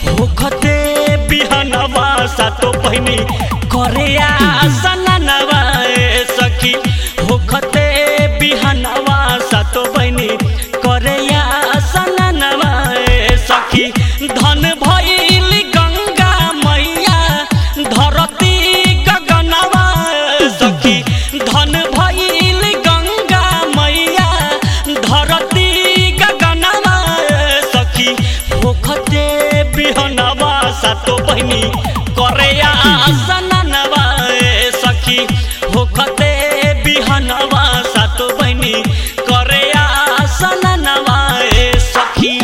होखते बिहनवा सातो बहिनी करे आसनवा ए सखी होखते बिहनवा सातो बहिनी करे आसनवा ए सखी धन भइल गंगा मैया धरती गगनवा ए सखी धन भइल गंगा मैया धरती गगनवा ए सखी होखते बिहनवा सातो बहिनी करे आसनवा ए सखी होखते बिहनवा सातो बहिनी करे आसनवा ए सखी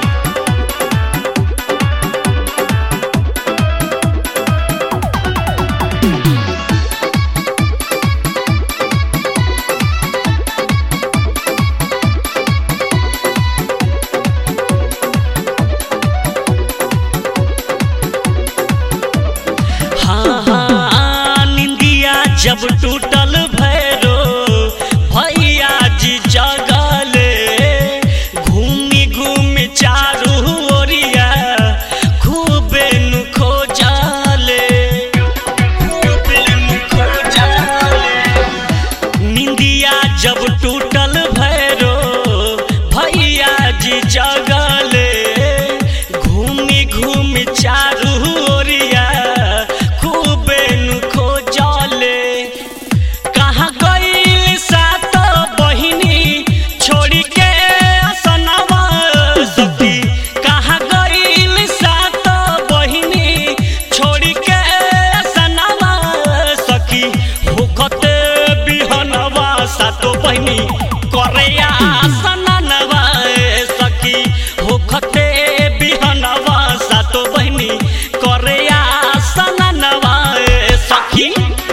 हाँ हाँ निंदिया जब टूटल भैरो भैया जी जगले घूमी घूमी चारू ओरिया खूबे नु खोजले खूबे नु खोजले निंदिया जब टूटल भैरो भैया जी जगले घूमी घूमी चारू ओरिया खूबे नु खोजले कहाँ गइल सात बहिनी छोड़ी के असनवा सखी कहाँ गइल सात बहिनी छोड़ी के असनवा सखी होखते बिहनवा सातो बहिनी करे आसनवा ए सखी होखते बिहनवा सातो बहिनी करे आसनवा ए सखी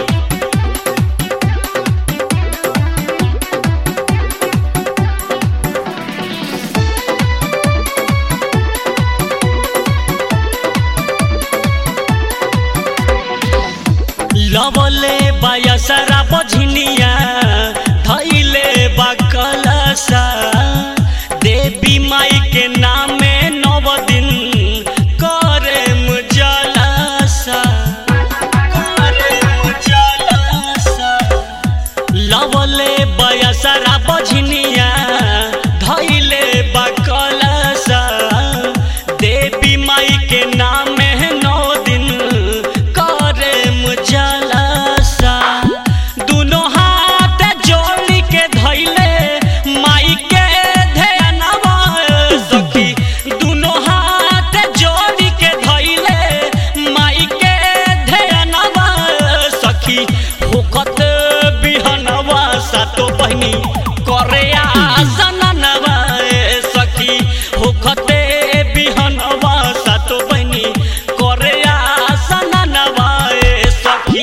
लवले बायसरा बझनिया धैले बा कलसा देवी माई के नामे नव दिन करे मुजलसा करे मुजलसा लवले बयसरा बझनिया धैले बा कलसा देवी माई के नामे नौ दिन करे मुजलसा दुनो हाथ जोड़ के धैले माई के ध्यानवा सखी दुनो हाथ जोड़ के धैले माई के ध्यानवा सखी होकत बिहनवा सातो बहिनी करे आसनवा ए सखी होखते बिहनवा सातो बहिनी करे आसनवा ए सखी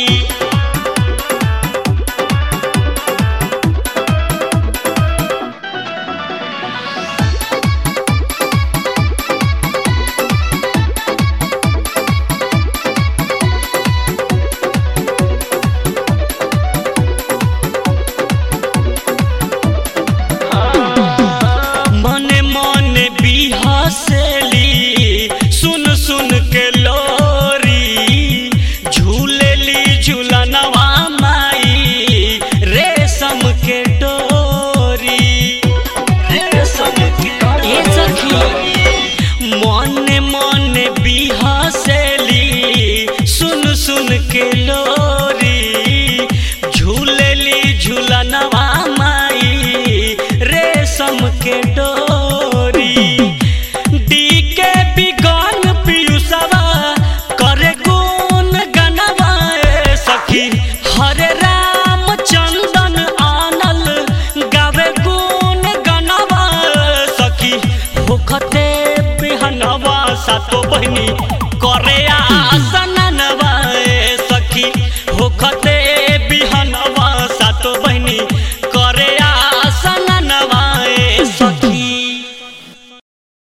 मने मने बिहसेली सुन सुन के लोरी झूलेली झूलनवा माई रेशम के डोरी रेशम के ए सखी मने मने बिहसेली सुन सुन के लोरी झूलेली झूलनवा माई रेशम के डोरी डी के बिगन पियुसवा करे गुण गनवा ए सखी हरे राम चंदन आनल गावे गुण गनवा ए सखी होखते बिहनवा सातो बहिनी करे आसन